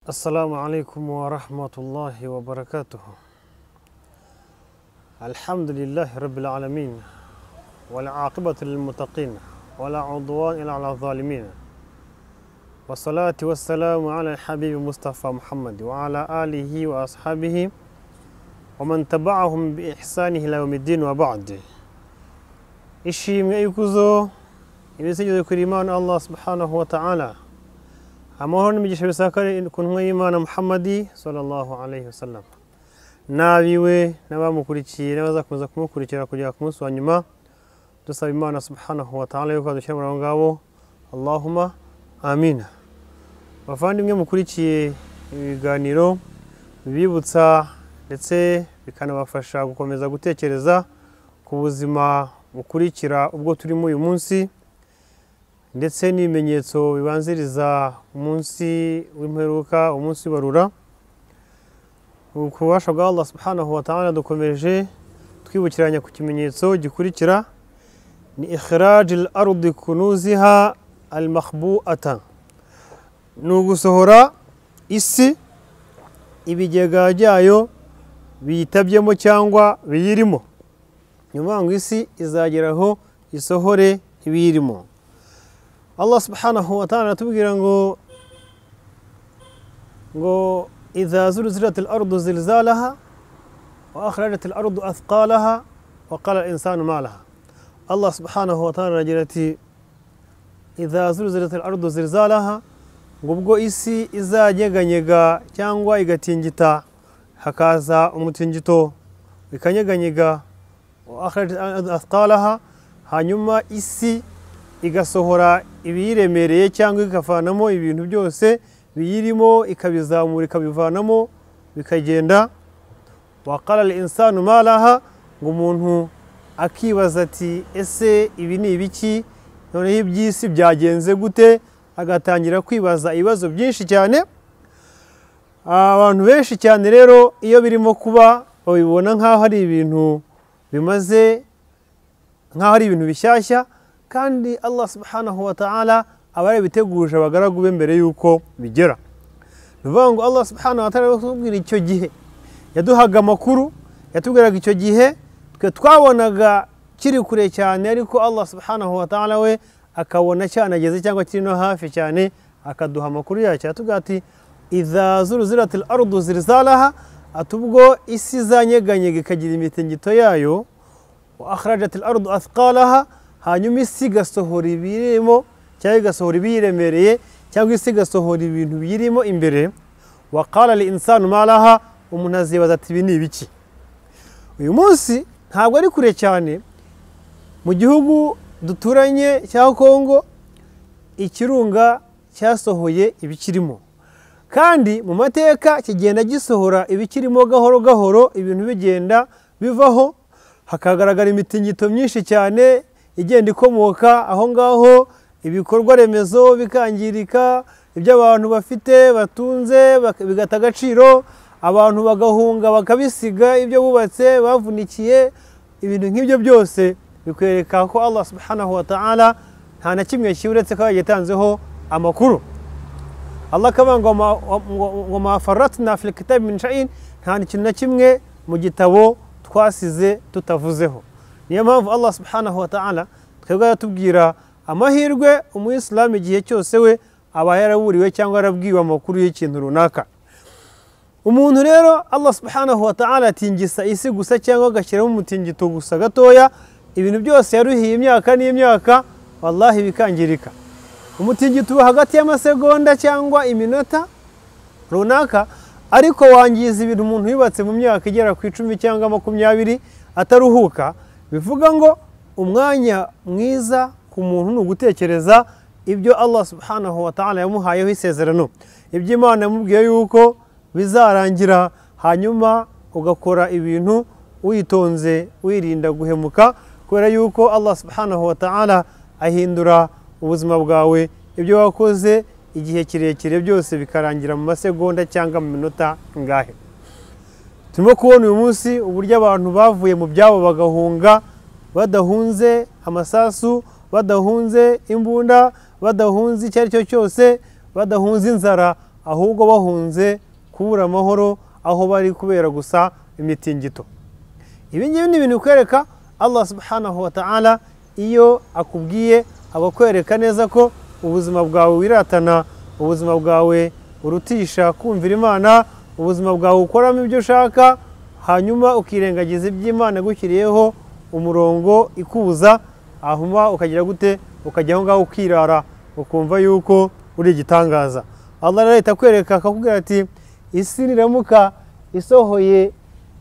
السلام عليكم ورحمة الله وبركاته الحمد لله رب العالمين والعاقبة للمتقين ولا عدوان إلا على الظالمين والصلاة والسلام على الحبيب مصطفى محمد وعلى آله وأصحابه ومن تبعهم بإحسان إلى يوم الدين وبعد ishimwe ikuzo ibisigizo kuri imana allah subhanahu wa ta'ala amahoro n'imigisha bisakare ku ntumwa y'imana muhammadi sallallahu alaihi wasallam n'abiwe n'abamukurikiye n'abazakomeza kumukurikira kugera ku munsi wa nyuma dusaba imana subhanahu wa ta'ala yuko adushyira muri abo ngabo allahuma amina bavandimwe mukurikiye ibiganiro bibibutsa ndetse bikanabafasha gukomeza gutekereza ku buzima bukurikira ubwo turimo uyu munsi ndetse n'ibimenyetso bibanziriza umunsi w'imperuka umunsi w'ibarura ububasha bwa Allah subhanahu wa ta'ala dukomeje twibukiranya ku kimenyetso gikurikira ni ikhraj al ardi kunuziha al makhbu'ata ni ugusohora isi ibigega byayo biyitabyemo cyangwa biyirimo nyuma ngo isi izagera aho isohore ibiyirimo allah subhanahu wa ta'ala aratubwira ngo ngo idha zulzilat al-ardu zilzalaha wa akhrajat al-ardu athqalaha wa qala al-insanu ma laha allah subhanahu wa ta'ala aragira ati idha zulzilat al-ardu zilzalaha ngo ubwo isi izanyeganyega cyangwa igatingita hakaza umutingito ikanyeganyega athqalaha hanyuma isi igasohora ibiyiremereye cyangwa ikavanamo ibintu byose biyirimo ikabizamura ikabivanamo bikagenda waqala al insanu malaha ngo umuntu akibaza ati ese ibi ni ibiki noneho iby'isi byagenze gute agatangira kwibaza ibibazo byinshi cyane abantu benshi cyane rero iyo birimo kuba babibona nk'aho ari ibintu bimaze nk'aho ari ibintu bishyashya kandi allah subhanahu wa ta'ala aba yarabiteguje abagaragu be mbere y'uko bigera ni ukuvuga ngo allah subhanahu wa ta'ala yatubwira icyo gihe yaduhaga amakuru yatubwiraga icyo gihe twe twabonaga kiri kure cyane ariko allah subhanahu wa ta'ala we akabona cyanageze cyangwa kiri no hafi cyane akaduha amakuru yacyo yatubwira ati idha zuruzirati al-ardu zirzalaha ati ubwo isi izanyeganyega ikagira imitingito yayo wa akhrajat al-ardu athqalaha hanyuma isi igasohora ibirimo cyangwa igasohora ibiyiremereye cyangwa isi igasohora ibintu biyirimo imbere wa qala li insanu malaha umuntu azibaza ati ibi ni ibiki uyu munsi ntabwo ari kure cyane mu gihugu duturanye cya kongo ikirunga cyasohoye ibikirimo kandi mu mateka kigenda gisohora ibikirimo gahoro gahoro ibintu bigenda bivaho hakagaragara imitingito myinshi cyane igenda ikomoka aho ngaho ibikorwa remezo bikangirika ibyo abantu bafite batunze bigata agaciro abantu bagahunga bakabisiga ibyo bubatse bavunikiye ibintu nk'ibyo byose bikwereka ko allah subhanahu wa ta'ala nta na kimwe kiburetse ko yagitanzeho amakuru allah akaba ngo mafaratna fil kitabi min shay'in nta kintu na kimwe mu gitabo twasize tutavuzeho niyo mpamvu allah subhanahu wa ta'ala twebwe aratubwira amahirwe umuyisilamu igihe cyose we aba yaraburiwe cyangwa yarabwiwe amakuru y'ikintu runaka umuntu rero allah subhanahu wa ta'ala atingisa isi gusa cyangwa agashyiramo umutingito gusa gatoya ibintu byose yaruhiye imyaka n'imyaka wallahi bikangirika umutingito uba hagati y'amasegonda cyangwa iminota runaka ariko wangiza ibintu umuntu yubatse mu myaka igera ku icumi cyangwa makumyabiri ataruhuka bivuga ngo umwanya mwiza ku muntu ni ugutekereza ibyo allah subhanahu wa ta'ala yamuhayeho isezerano ibyo imana yamubwiye yuko bizarangira hanyuma ugakora ibintu witonze wirinda guhemuka kubera yuko allah subhanahu wa ta'ala ahindura ubuzima bwawe ibyo wakoze igihe kirekire byose bikarangira mu masegonda cyangwa mu minota ngahe turimo kubona uyu munsi uburyo abantu bavuye mu byabo bagahunga badahunze amasasu badahunze imbunda badahunze icyo ari cyo cyose badahunze inzara ahubwo bahunze kubura amahoro aho bari kubera gusa imitingito ibi ngibi ni ibintu bikwereka allah subhanahu wa ta'ala iyo akubwiye aba akwereka neza ko ubuzima bwawe wiratana ubuzima bwawe urutisha kumvira imana ubuzima bwawe ukoramo ibyo ushaka hanyuma ukirengagiza iby'imana igushyiriyeho umurongo ikuza hanyuma ukagira gute ukajya aho ngaho ukirara ukumva yuko uri igitangaza allah rero ahita akwereka akakubwira ati isi niramuka isohoye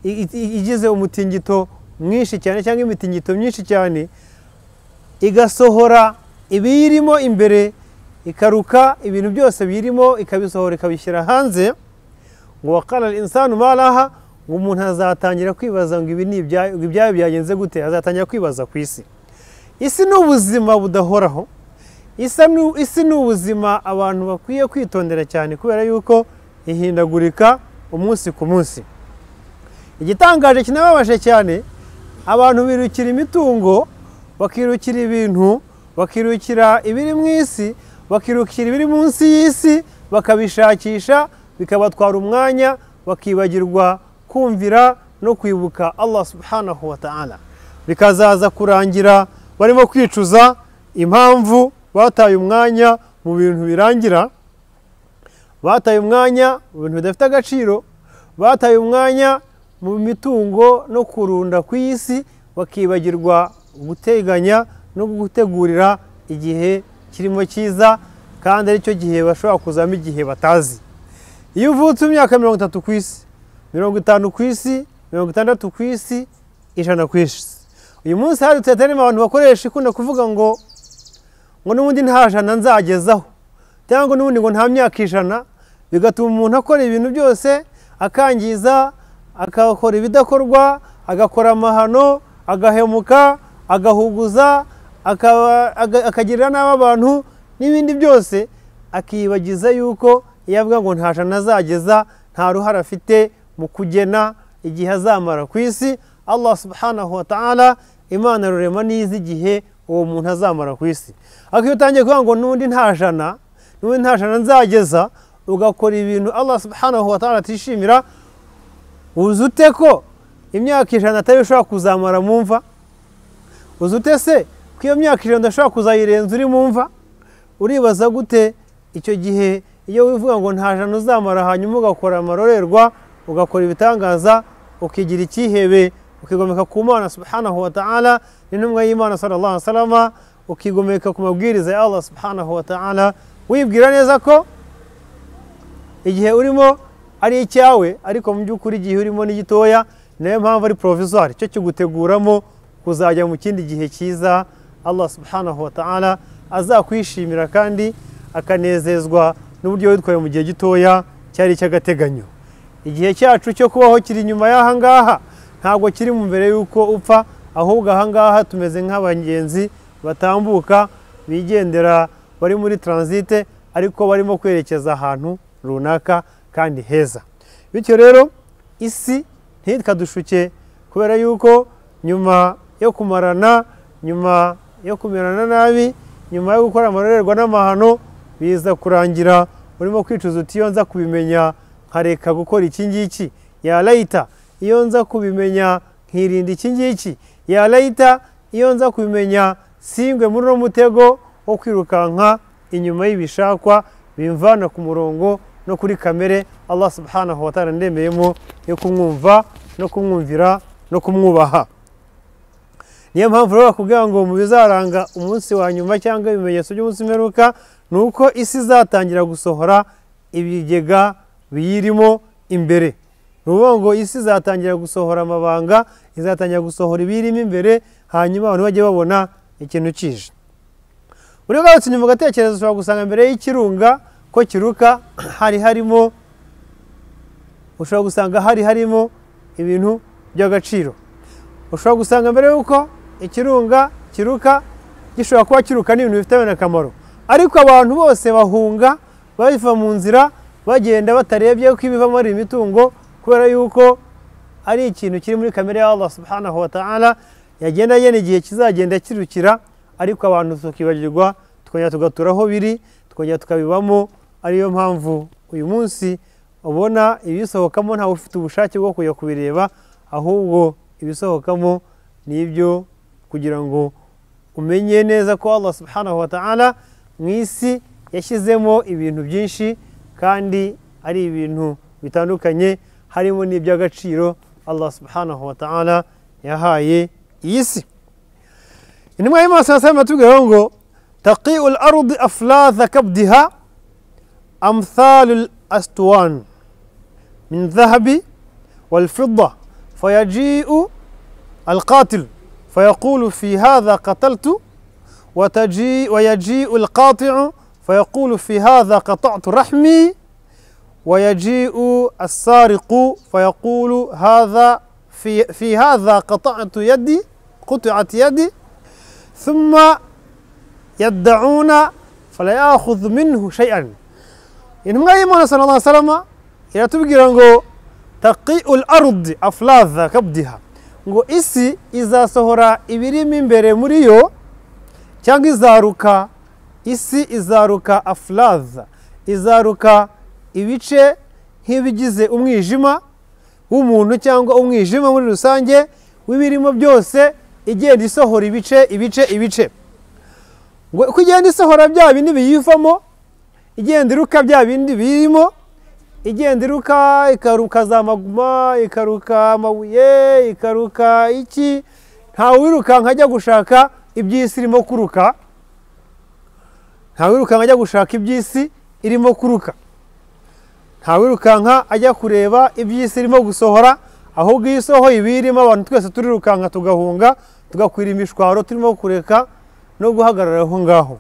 i- i- igize umutingito mwinshi cyane cyangwa imitingito myinshi cyane igasohora ibiyirimo imbere ikaruka ibintu byose biyirimo ikabisohora ikabishyira hanze ngo wakara insanu malaha ngo umuntu azatangira kwibaza ngo ibi ni ibyayo ngo ibyayo byagenze gute azatangira kwibaza ku isi isi ni ubuzima budahoraho Isa ni- isi ni ubuzima abantu bakwiye kwitondera cyane kubera yuko ihindagurika umunsi ku munsi igitangaje kinababaje cyane abantu birukira imitungo bakirukira ibintu bakirukira ibiri mu isi bakirukira ibiri munsi y'isi bakabishakisha bikabatwara umwanya bakibagirwa kumvira no kwibuka allah subhanahu wa ta'ala bikazaza kurangira barimo kwicuza impamvu bataye umwanya mu bintu birangira bataye umwanya mu bintu bidafite agaciro bataye umwanya mu mitungo no kurunda ku isi bakibagirwa guteganya no gutegurira igihe kirimo cyiza kandi aricyo gihe bashobora kuzamo igihe batazi iyo uvutse imyaka mirongo itatu ku isi mirongo itanu ku isi mirongo itandatu ku isi ijana ku isi uyu munsi hadutse terema abantu bakoresha ikunda kuvuga ngo ngo n'ubundi nta jana nzagezaho cyangwa n'ubundi ngo nta myaka ijana bigatuma umuntu akora ibintu byose akangiza agakora ibidakorwa agakora amahano agahemuka agahuguza akaba- aga- akagirira nabi abantu n'ibindi byose akibagiza yuko iyo avuga ngo nta jana azageza nta ruhare afite mu kugena igihe azamara ku isi allah subhanahu wa ta'ala imana rurema n'izi igihe uwo muntu azamara ku isi ariko iyo utangiye kuvuga ngo n'undi nta jana n'ubundi nta jana nzageza ugakora ibintu allah subhanahu wa ta'ala atishimira uzi ute ko imyaka ijana atari ushobora kuzamara mu mva uzi ute se ko iyo myaka ijana udashobora kuzayirenza uri mu mva uribaza gute icyo gihe iyo wivuga ngo nta jana uzamara hanyuma ugakora amarorerwa ugakora ibitangaza ukigira icyihebe ukigomeka ku mana subhanahu wa ta'ala n'intumwa y'imana sallallahu alaihi wasallam ukigomeka ku mabwiriza ya allah subhanahu wa ta'ala wibwira neza ko igihe urimo ari icyawe ariko mu by'ukuri igihe urimo ni gitoya niyo mpamvu ari provisoire cyo kiguteguramo kuzajya mu kindi gihe cyiza allah subhanahu wa ta'ala azakwishimira kandi akanezezwa n'uburyo witwaye mu gihe gitoya cyari icy'agateganyo igihe cyacu cyo kubaho kiri inyuma y'aha ngaha ntabwo kiri mu mbere y'uko upfa ahubwo aha ngaha tumeze nk'abagenzi batambuka bigendera bari muri taransite ariko barimo kwerekeza ahantu runaka kandi heza bityo rero isi ntitwadushuke kubera yuko nyuma yo kumarana nyuma yo kumerana nabi nyuma yo gukora amarorerwa n'amahano biza kurangira urimo kwicuza uti iyo nza kubimenya nkareka gukora iki ngiki ya layita iyo nza kubimenya nkirinda iki ngiki ya layita iyo nza kubimenya singwe muri uno mutego wo kwirukanka inyuma y'ibishakwa bimvana ku murongo no kuri kamere allah subhanahu wa ta'ala ndemeyemo yo kumwumva no kumwumvira no kumwubaha niyo mpamvu rero bakubwira ngo mu bizaranga umunsi wa nyuma cyangwa ibimenyetso by'umunsi mperuka ni uko isi izatangira gusohora ibigega biyirimo imbere ni ukuvuga ngo isi izatangira gusohora amabanga izatangira gusohora ibiyirimo imbere hanyuma abantu bajye babona ikintu kije buri wese inyuma ugatekereza ushobora gusanga mbere y'ikirunga ko kiruka hari harimo ushobora gusanga hari harimo ibintu by'agaciro ushobora gusanga mbere y'uko ikirunga kiruka gishobora kuba kiruka n'ibintu bifitanye akamaro ariko abantu bose bahunga bava mu nzira bagenda batarebye ko ibivamo ari imitungo kubera yuko ari ikintu kiri muri kamere ya Allah subhanahu wa ta'ala yagenda agena igihe kizagenda kirukira ariko abantu tukibagirwa tukongera tugatura aho biri tukongera tukabibamo ariyo mpamvu uyu munsi ubona ibisohokamo ntawe ufite ubushake bwo kujya kubireba ahubwo ibisohokamo ni ibyo kugira ngo umenye neza ko Allah subhanahu wa ta'ala mu isi yashyizemo ibintu byinshi kandi ari ibintu bitandukanye harimo n'iby'agaciro Allah subhanahu wa ta'ala yahaye iyi si intumwa y'Imana sallallahu alayhi ngo taqi'ul ardi aflatha kabdiha amthalul aswan min dhahabi wal fidda fayaji'u al qatil فيقول في هذا قتلت وتجيء ويجيء القاطع فيقول في هذا قطعت رحمي ويجيء السارق فيقول هذا في في هذا قطعت يدي قطعت يدي ثم يدعون فلا ياخذ منه شيئا intumwa y'imana sala llah salama iratubwira ngo taqiu lardi aflaza kabdiha ngo isi izasohora ibirimo imbere muri yo cyangwa izaruka isi izaruka afuraza izaruka ibice nk'ibigize umwijima w'umuntu cyangwa umwijima muri rusange w'ibirimo byose igenda isohora ibice ibice ibice ngo uko igenda isohora bya bindi biyivamo igenda iruka bya bindi birimo igenda iruka ikaruka za maguma ikaruka amabuye ikaruka iki ntawirukanka ajya gushaka iby'isi irimo kuruka ntawirukanka ajya gushaka iby'isi irimo kuruka ntawirukanka ajya kureba iby'isi irimo gusohora ahubwo iyo isohoye ibirimo abantu twese turirukanka tugahunga tugakwira imishwaro turimo kureka no guhagarara aho ngaho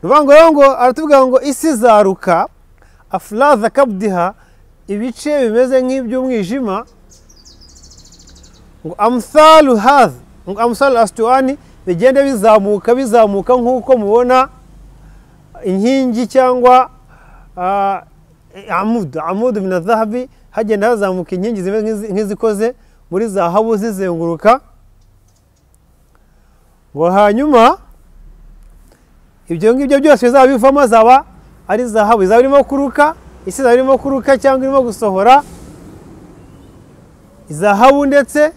ni ukuvuga ngo aratubwira ngo isi izaruka afuraza kabdiha ibice bimeze nk'iby'umwijima ngo amusaru haza ngo amusaru asituwani bigenda bizamuka bizamuka nk'uko mubona inkingi cyangwa amudu amudu na zahabi hagenda hazamuka inkingi zimeze nk'izikoze muri zahabu zizenguruka ngo hanyuma ibyo ngibyo byose bizaba bivamo azaba ari zahabu izaba irimo kuruka isi izaba irimo kuruka cyangwa irimo gusohora izahabu ndetse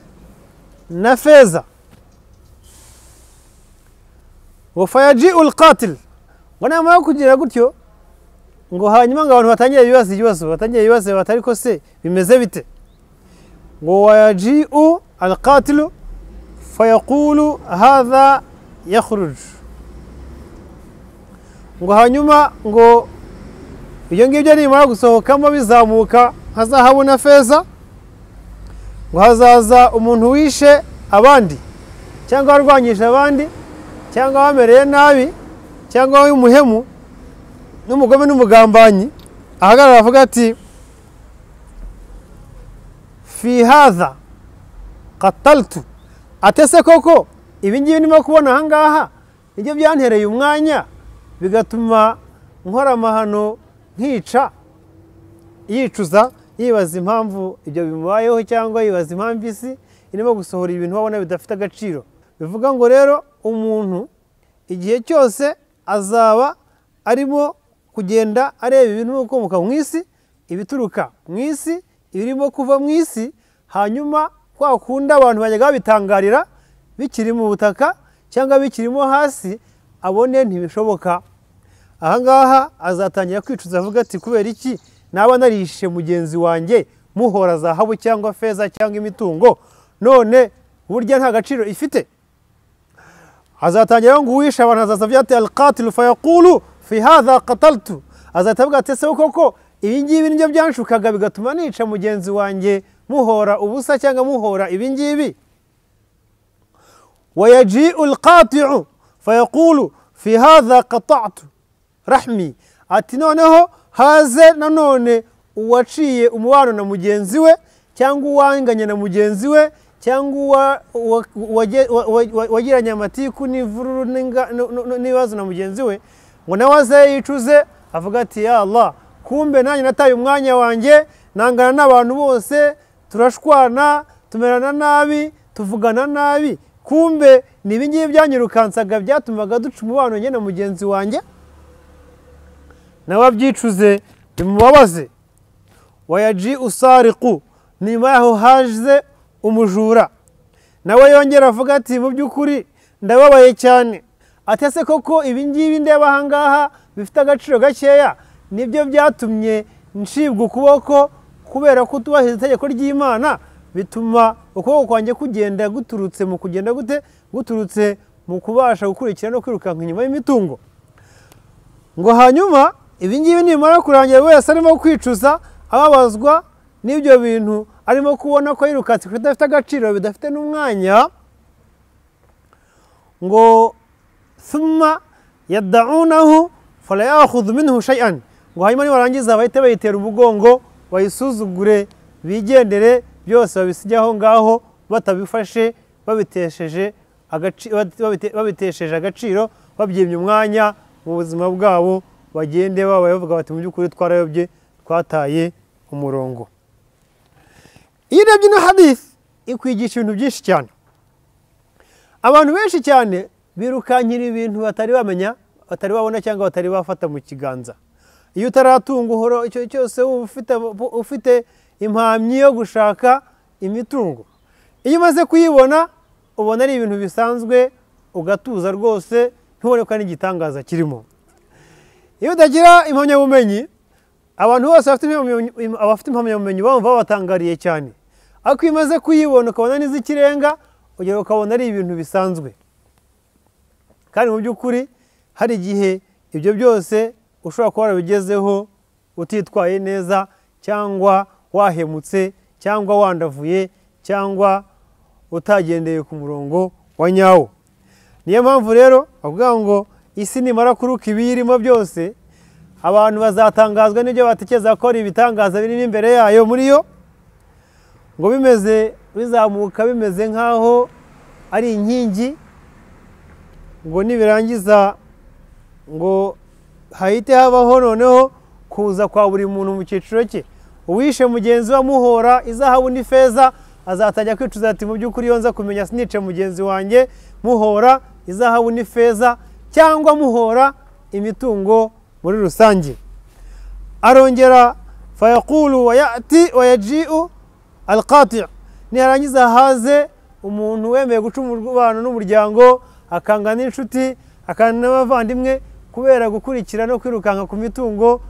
na feza ngo fayaji urukatiri ngo nyuma yo kugira gutyo ngo hanyuma ngo abantu batangire ibibazo ibibazo batangire ibibazo batari ko se bimeze bite ngo wayaji u urukatiri fayakuru haza yakuruje ngo hanyuma ngo ibyo ngibyo nimara gusohokamo bizamuka nka zahabu na feza ngo hazaza umuntu wishe abandi cyangwa warwanyije abandi cyangwa wamereye nabi cyangwa wowe umuhemu n'umugome n'umugambanyi ahagarara avuga ati fihaza kataltu atese koko ibi ngibi ndimo kubona aha ngaha nibyo byantereye umwanya bigatuma nkora amahano nkica yicuza yibaza impamvu ibyo bimubayeho cyangwa yibaza impamvu isi irimo gusohora ibintu wabona bidafite agaciro bivuga ngo rero umuntu igihe cyose azaba arimo kugenda areba ibintu bikomoka mu isi ibituruka mu isi ibirimo kuva mu isi hanyuma kwa kundi abantu bajyaga babitangarira bikiri mu butaka cyangwa bikirimo hasi abone ntibishoboka aha ngaha azatangira kwicuza avuga ati kubera iki naba narishe mugenzi wanjye muhora zahabu cyangwa feza cyangwa imitungo none burya nta gaciro ifite azatangira ngo uwishe abantu azaza byateye alqatilu fayakuru fi hadha qataltu azahita avuga ati ese koko ibi ngibi nibyo byanshukaga bigatuma nica mugenzi wanjye muhora ubusa cyangwa muhora ibi ngibi wayaji'u alqati'u fayakuru fi haza qatatu rahmi ati noneho haze nanone uwaciye umubano na mugenzi we cyangwa uwanganye na mugenzi we cyangwa wagiranye amatiku n'ivururu n'ibibazo na mugenzi we ngo nawe aze yicuze avuga ati ya Allah kumbe nanjye nataye umwanya wanjye nangana n'abantu bose turashwana tumerana nabi tuvugana nabi kumbe ni ibingibi byanyirukansaga byatumaga duca umubano njye na mugenzi wanjye nawe abyicuze bimubabaze wayaji usariku nyuma yaho haje umujura nawe yongera avuga ati mu by'ukuri ndababaye cyane atese koko ibingibi ndeba ahangaha bifite agaciro gakeya nibyo byatumye ncibwa ukuboko kubera ko utubahiriza itegeko ry'imana bituma ukuboko kwanjye kugenda guturutse mu kugenda gute guturutse mu kubasha gukurikira no kwirukanka inyuma y'imitungo ngo hanyuma ibingibi nibimara kurangira buri wese arimo kwicuza ababazwa n'ibyo bintu arimo kubona ko yirukanse ku bidafite agaciro bidafite n'umwanya ngo suma yadaunahu farayahudu minhu shay'an ngo hanyuma nibarangiza bahite bayitera umugongo bayisuzugure bigendere byose babisige aho ngaho batabifashe babitesheje agaci- babite- babitesheje agaciro babyimye umwanya mu buzima bwabo bagende baba bavuga bati mu by'ukuri twarayobye twataye umurongo iyo urebye ino hadisi ikwigisha ibintu byinshi cyane abantu benshi cyane birukankira ibintu batari bamenya batari babona cyangwa batari bafata mu kiganza iyo utaratunga uhora icyo cyose wumva ufite- ufite impamyi yo gushaka imitungo iyo umaze kuyibona ubona ari ibintu bisanzwe ugatuza rwose ntubone ko hari n'igitangaza kirimo iyo utagira impamyabumenyi abantu bose bafite impamyabumenyi- abafite impamyabumenyi bumva babatangariye cyane ariko iyo umaze kuyibona ukabona n'iz'ikirenga ugera ukabona ari ibintu bisanzwe kandi mu by'ukuri hari igihe ibyo byose ushobora kuba warabigezeho utitwaye neza cyangwa wahemutse cyangwa wandavuye cyangwa utagendeye ku murongo wa nyawo niyo mpamvu rero bavuga ngo isi nimara kuruka ibiyirimo byose abantu bazatangazwa n'ibyo batekereza ko ari ibitangaza birimo imbere yayo muri yo ngo bimeze bizamuka bimeze nk'aho ari inkingi ngo nibirangiza ngo hahite habaho noneho kuza kwa buri muntu mu cyiciro cye uwishe mugenzi we amuhora izahabu n'ifeza azatajya kwicuza ati mu by'ukuri iyo nza kumenya sinice mugenzi wanjye muhora izahabu n'ifeza cyangwa muhora imitungo muri rusange arongera fayakulu wayati wayajiu alqati niharangiza haze umuntu wemeye guca umubano n'umuryango akanga n'inshuti akanga n'abavandimwe kubera gukurikira no kwirukanka ku mitungo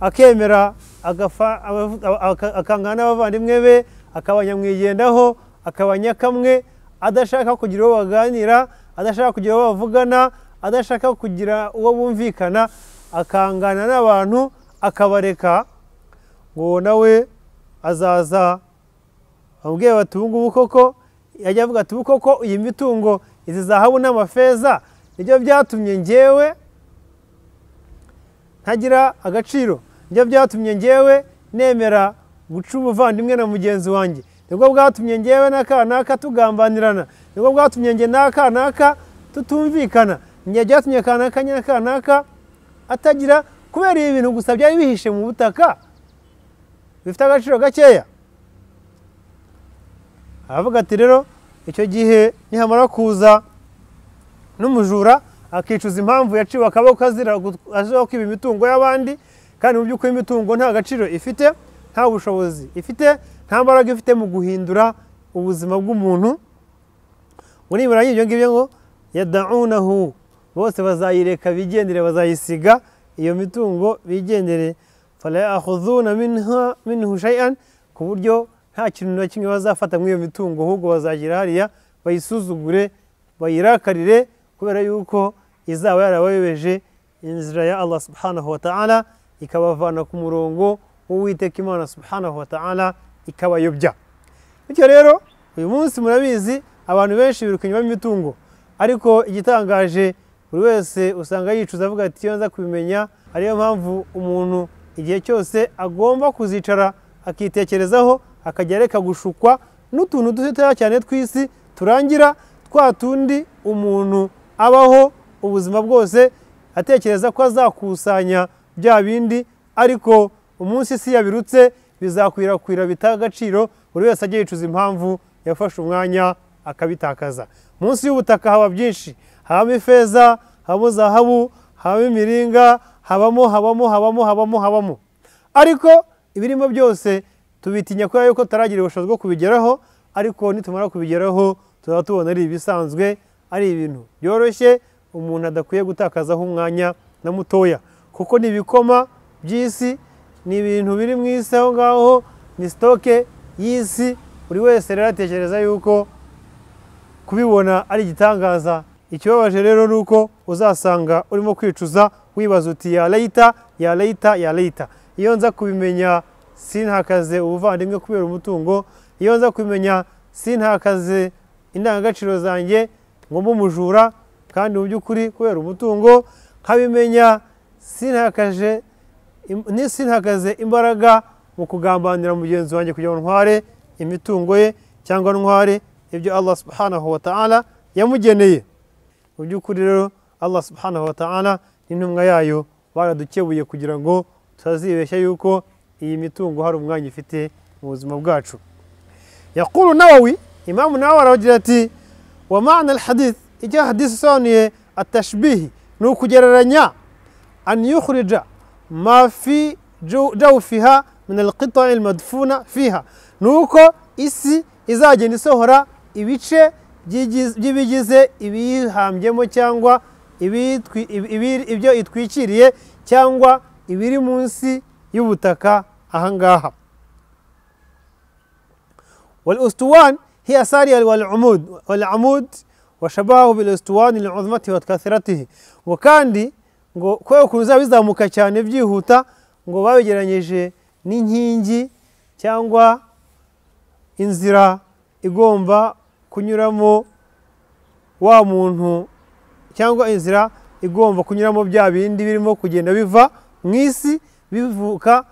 akemera agafa- abavu- aba- aka- akangana n'abavandimwe be akaba nyamwigendaho akaba nyakamwe adashaka kugira uwo baganira adashaka kugira uwo bavugana adashaka kugira uwo bumvikana akangana n'abantu akabareka ngo nawe azaza ababwiye bati ubu ngubu koko yajya avuga ati ubu koko iyi mitungo izi zahabu n'amafeza nibyo byatumye ngewe ntagira agaciro nibyo byatumye ngewe nemera guca umuvandimwe na mugenzi wanjye nibwo bwatumye ngewe n'aka n'aka tugambanirana nibwo bwatumye nge n'aka n'aka tutumvikana nge byatumye aka n'aka n'aka n'aka atagira kubera ibi bintu gusa byari bihishe mu butaka bifite agaciro gakeya aravuga ati rero icyo gihe nihamara kuza n'umujura akicuza impamvu yaciwe akaboko azira gu- azira kwiba imitungo y'abandi kandi mu by'ukuri imitungo nta gaciro ifite nta bushobozi ifite nta mbaraga ifite mu guhindura ubuzima bw'umuntu ngo nibirangira ibyo ngibyo ngo yadaunahu bose bazayireka bigendere bazayisiga iyo mitungo bigendere farayahuzuna minhu shayan ku buryo nta kintu na kimwe bazafata muri iyo mitungo ahubwo bazagira hariya bayisuzugure bayirakarire kubera yuko izaba yarabayobeje inzira ya allah subhanahu wa ta'ala ikabavana ku murongo w'uwiteka imana subhanahu wa ta'ala ikabayobya bityo rero uyu munsi murabizi abantu benshi biruka inyuma y'imitungo ariko igitangaje buri wese usanga yicuza avuga ati iyo nza kubimenya ariyo mpamvu umuntu igihe cyose agomba kuzicara akitekerezaho akajya areka gushukwa n'utuntu dutoya cyane tw'isi turangira twa tundi umuntu abaho ubuzima bwose atekereza ko azakusanya bya bindi ariko umunsi isi yabirutse bizakwirakwira bita agaciro buri wese ajya yicuza impamvu yafashe umwanya akabitakaza munsi y'ubutaka haba byinshi habamo ifeza habamo zahabu habamo imiringa habamo habamo habamo habamo habamo ariko ibirimo byose tubitinya kubera yuko tutaragira ubushobozi bwo kubigeraho ariko nitumara kubigeraho tuzaba tubona ari ibisanzwe ari ibintu byoroshye umuntu adakwiye gutakazaho umwanya na mutoya kuko ni ibikoma by'isi ni ibintu biri mu isi aho ngaho ni sitoke y'isi buri wese rero atekereza yuko kubibona ari igitangaza ikibabaje rero ni uko uzasanga urimo kwicuza wibaza uti ya leta ya leta ya leta iyo nza kubimenya sintakaze ubuvandimwe kubera umutungo iyo nza kubimenya sintakaze indangagaciro zanjye ngo mbe umujura kandi mu by'ukuri kubera umutungo nkabimenya sintakaje im- sintakaze imbaraga mu kugambanira mugenzi wanjye kugira ngo ntware imitungo ye cyangwa ntware ibyo Allah subhanahu wa ta'ala yamugeneye mu by'ukuri rero Allah subhanahu wa ta'ala n'intumwa yayo baradukebuye kugira ngo tutazibeshya yuko iyi mitungo hari umwanya ifite mu buzima bwacu yakuru nawawi imamu nawe aragira ati wa ma'ana alhadith icyo hadith isobanuye atashbihi ni ukugereranya an yukhrija ma fi jaw- jawfiha min alqita'i almadfuna fiha ni uko isi izagenda isohora ibice by'igiz- by'ibigize ibiyihambyemo cyangwa ibitwi- ibi- ibi- ibyo itwikiriye cyangwa ibiri munsi y'ubutaka ahangaha والأسطوان هي سارية والعمود والعمود وشبهه بالأسطوان لعظمته وكثرته وكاندي ngo kubera ukuntu bizaba bizamuka cyane byihuta ngo babigeranyije n'inkingi cyangwa inzira igomba kunyuramo wa muntu cyangwa inzira igomba kunyuramo bya bindi birimo kugenda biva mu isi bivuka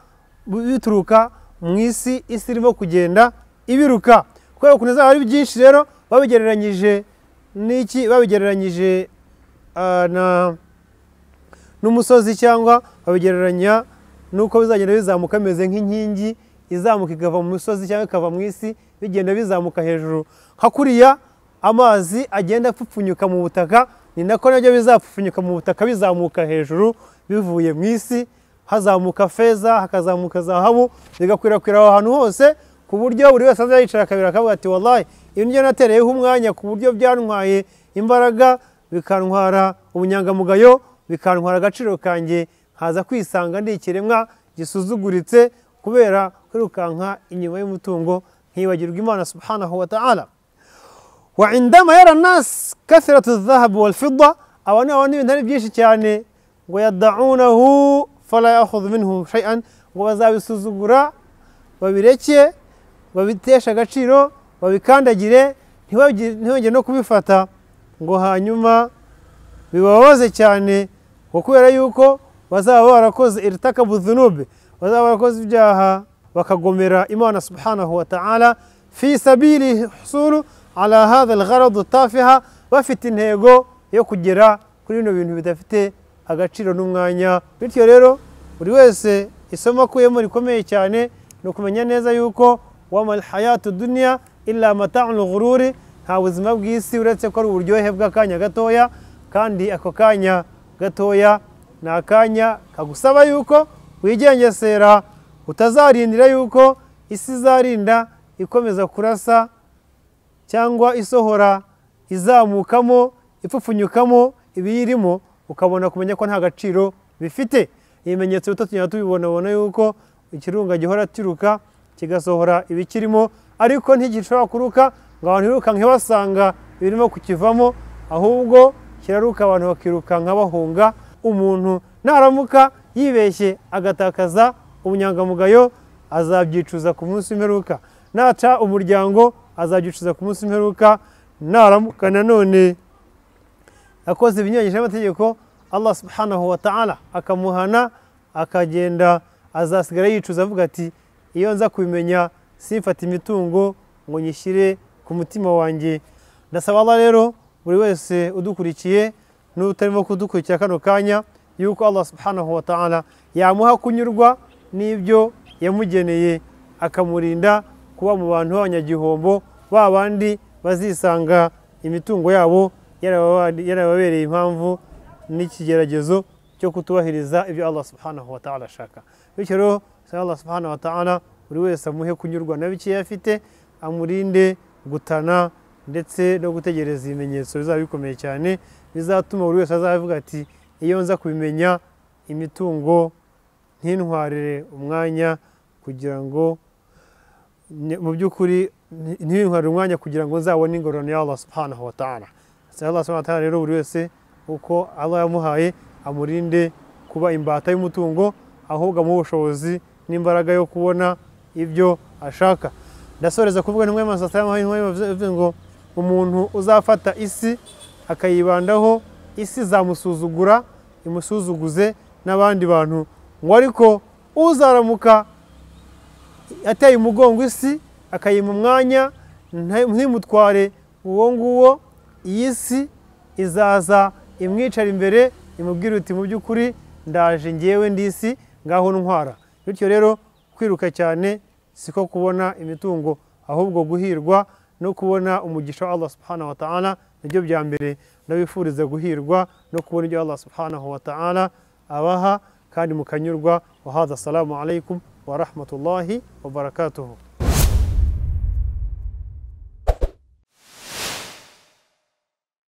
bituruka mu isi isi irimo kugenda ibiruka kubera ukuntu izaba ari byinshi rero babigereranyije n'iki babigereranyije ah, na n'umusozi cyangwa babigereranya n'uko bizagenda bizamuka bimeze nk'inkingi izamuka ikava mu misozi cyangwa ikava mu isi bigenda bizamuka hejuru nka kuriya amazi agenda apfupfunyuka mu butaka ni nako nabyo bizapfupfunyuka mu butaka bizamuka hejuru bivuye mu isi hazamuka feza hakazamuka zahabu bigakwirakwira aho hantu hose ku buryo buri wese aza yicara akabiri akavuga ati wallahi ibi nibyo natereyeho umwanya ku buryo byantwaye imbaraga bikantwara ubunyangamugayo bikantwara agaciro kanjye nkaza kwisanga ndi ikiremwa gisuzuguritse kubera kwirukanka inyuma y'umutungo nkibagirwa imana subhanahu wa ta'ala wa indama yara nas kathratu dhahabu wal fidda abantu babona ibintu ari byinshi cyane ngo yadaunahu fala yakhudhu minhu shay'an ngo bazabisuzugura babireke babiteshe agaciro babikandagire ntibagi- ntibongere no kubifata ngo hanyuma bibabaze cyane ngo kubera yuko bazaba barakoze irtakabu dhunube bazaba barakoze ibyaha bakagomera imana subhanahu wa ta'ala fi sabili husulu ala hadha algharadu tafiha bafite intego yo kugera kuri bino bintu bidafite agaciro n'umwanya bityo rero buri wese isomo akuyemo rikomeye cyane ni ukumenya neza yuko wama alhayatu duniya illa mata'ul ghururi nta buzima bw'isi uretse ko ari uburyohe bw'akanya gatoya kandi ako kanya gatoya ni akanya kagusaba yuko wigengesera utazarindira yuko isi izarinda ikomeza kurasa cyangwa isohora izamukamo ipfupfunyukamo ibiyirimo ukabona kumenya ko nta gaciro bifite ibimenyetso bito tugenda tubibonabona yuko ikirunga gihora kiruka kigasohora ibikirimo ariko ntigishobora kuruka ngo abantu birukanke basanga ibirimo kukivamo ahubwo kiraruka abantu bakirukanka bahunga umuntu naramuka yibeshye agatakaza ubunyangamugayo azabyicuza ku munsi w'imperuka naca umuryango azabyicuza ku munsi w'imperuka naramuka nanone yakoze ibinyuranyije n'amategeko allah subhanahu wa ta'ala akamuhana akagenda azasigara yicuza avuga ati iyo nza kubimenya simfata imitungo ngo nyishyire ku mutima wanjye ndasaba allah rero buri wese udukurikiye n'utarimo kudukurikira kano kanya yuko allah subhanahu wa ta'ala yamuha kunyurwa n'ibyo yamugeneye akamurinda kuba mu bantu b'abanyagihombo ba bandi bazisanga imitungo yabo yarababereye impamvu n'ikigeragezo cyo kutubahiriza ibyo allah subhanahu wa ta'ala ashaka bityo rero usaba allah subhanahu wa ta'ala buri wese amuhe kunyurwa na bikeya afite amurinde gutana ndetse no gutegereza ibimenyetso bizaba bikomeye cyane bizatuma buri wese azavuga ati iyo nza kubimenya imitungo ntintwarire umwanya kugira ngo ne- mu by'ukuri nti- ntintwarire umwanya kugira ngo nzabone ingororano ya Allah subhanahu wa ta'ala Asaba Allah subhanahu wa ta'ala rero buri wese uko Allah yamuhaye amurinde kuba imbata y'umutungo ahubwo amuhe ubushobozi n'imbaraga yo kubona ibyo ashaka ndasoreza kuvuga ntumwe amasasa yavuze ngo umuntu uzafata isi akayibandaho isi izamusuzugura imusuzuguze n'abandi bantu ngo ariko uzaramuka ateye umugongo isi akayima umwanya nta- ntimutware uwo nguwo iyi si izaza imwicara imbere imubwira uti mu by'ukuri ndaje ngewe ndi isi ngaho ntwara bityo rero kwiruka cyane siko kubona imitungo ahubwo guhirwa no kubona umugisha wa Allah subhanahu wa ta'ala nibyo bya mbere ndabifuriza guhirwa no kubona ibyo Allah subhanahu wa ta'ala abaha kandi mukanyurwa wa hadha assalamu alaikum wa rahmatullahi wa barakatuhu